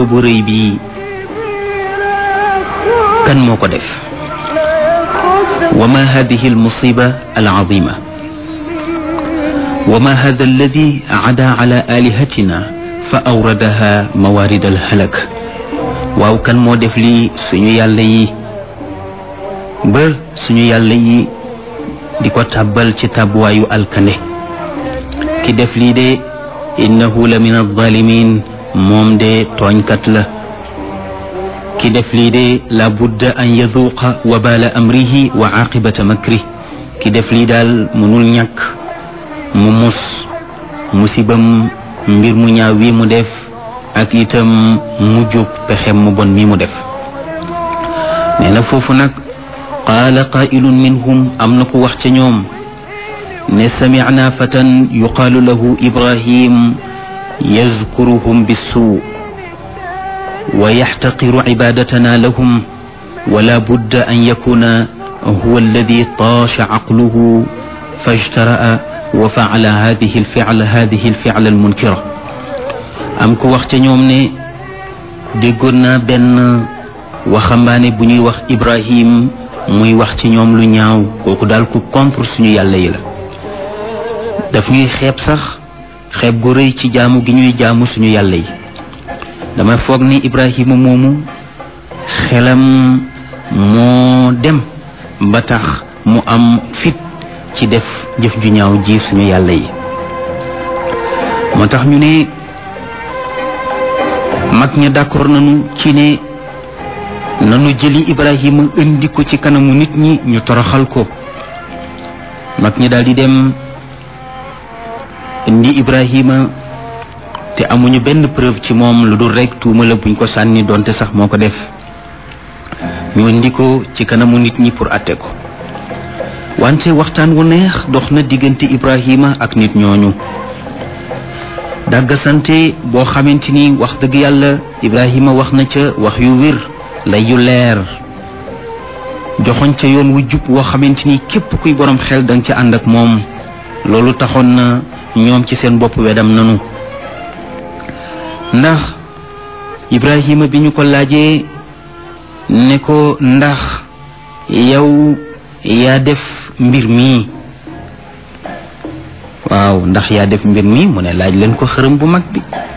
bu rëy bii kan moo ko def wa ma hadihi almusiba alazima wa ma hada alladi ada ala alihatina fa awradaha mawarid alhalak waaw kan moo def lii suñu yàlla yi ba suñu yàlla yi di ko tàbbal ci tàbbuwaayu alkande ki def lii de innahu la min alzalimin moom de tooñkat la ki def lii de la budda an yaduuqa wabaala amrihi wa aqibata makri ki def lii daal mënul ñàkk mu mus musibam mbir mu ñaaw wi mu def ak itam mu jóg pexem mu bon mi mu def nee na foofu nag qaala qaa'ilun minhum am na ku wax ca ñoom ne samicnaa fatan yuqaalu lahu ibrahim yazkuruhum bissuu wa yaxtaqiru cibadatana lahum wala budda an yakuna huwa alladi taasha caqluhu fajtara'a wa facala hadihi alficla hadihi alficla almunkira am ku wax ca ñoom ne déggoon naa benn waxambaane bu ñuy wax ibrahim muy wax ci ñoom lu ñaaw kooku daal ku contre suñu yàlla yi la daf ñuy xeeb sax xeeb gu rëy ci jaamu gi ñuy jaamu suñu yàlla yi dama foog ni ibrahima moomu xelam moo dem ba tax mu am fit ci def jëf ju ñaaw ji suñu yàlla yi moo tax ñu ne mag ña d'accord nañu ci ne nanu jëli ibrahima indi ko ci kanamu nit ñi ñu toroxal ko mag ñi daal di dem indi ibrahima te amuñu benn preuve ci moom lu dul rekk tuuma la buñ ko sànni doonte sax moo ko def ñu indi ko ci kanamu nit ñi pour atte ko wante waxtaan wu neex dox na diggante ibrahima ak nit ñooñu dàggasante boo xamante ni wax dëgg yàlla ibrahima wax na ca wax yu wér lay yu leer joxoñ ca yoon wu jub woo xamante ni képp kuy borom xel danga ca ànd ak moom loolu taxoon na ñoom ci seen bopp wedam nanu ndax ibrahima bi ñu ko laajee ne ko ndax yow yaa def mbir mii waaw ndax yaa def mbir mi mu ne laaj leen ko xërëm bu mag bi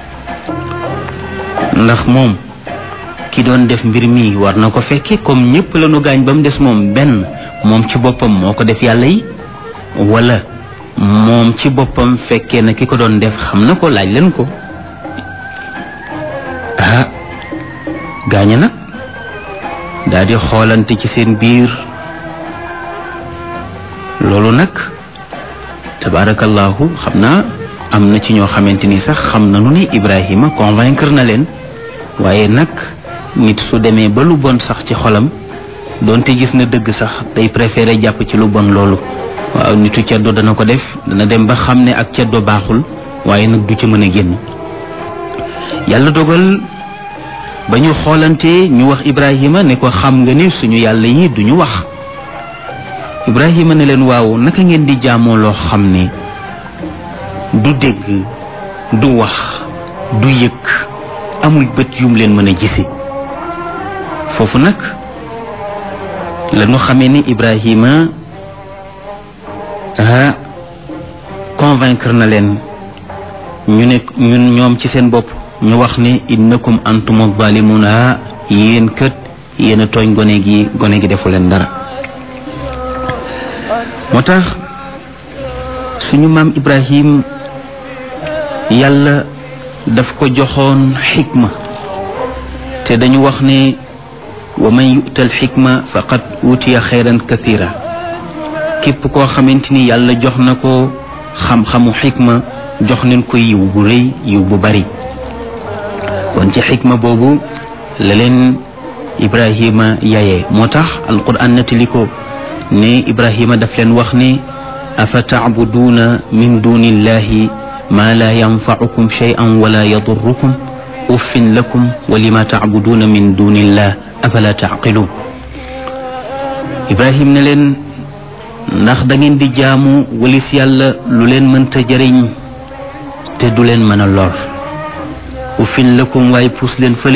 ndax moom ki doon def mbir mi war na ko fekke comme ñépp la nu gaañ ba mu des moom benn moom ci boppam moo ko def yàlla yi wala moom ci boppam fekkee na ki ko doon def xam na ko laaj leen ko ah gaaña nag daal di xoolante ci seen biir loolu nag tabarakallahu xam naa am na ci ñoo xamante ni sax xam nañu ni Ibrahima convaincre na leen waaye nag nit su demee ba lu bon sax ci xolam doonte gis na dëgg sax day préféré jàpp ci lu bon loolu waaw nitu ceddo dana ko def dana dem ba xam ne ak ceddo baaxul waaye nag du ci mën a génn yàlla dogal ba ñu xoolante ñu wax Ibrahima ne ko xam nga ni suñu yàlla yi duñu wax Ibrahima ne leen waaw naka ngeen di jaamoo loo xam ne du dégg du wax du yëg amul bët yum leen mën a gise foofu nag la ñu xamee ni Ibrahima ah convaincre na leen ñu ne ñun ñoom ci seen bopp ñu wax ne innakum antum zalimuna yéen kët yéen a tooñ gone gi gone gi defu leen dara moo tax suñu maam Ibrahim yàlla daf ko joxoon xikma te dañu wax ne wa man yu'tal xikma faqad utiya xayran kathira képp koo xamante ni yàlla jox na ko xam-xamu xikma jox nañ ko yiw bu rëy yiw bu bari kon ci xikma boobu la leen Ibrahima yayee moo tax alquran nettali ko ne Ibrahima daf leen wax ne afa tacbuduuna min duni illahi ma la yanfacukum shay'an wala yadurrukum uffin lakum wa lima tacbuduuna min duni illah afala tacqiluun Ibrahim ne leen ndax da ngeen di jaamu walis yàlla lu leen mënta jëriñ te du leen mën a lor uffin lakum waaye puus leen fële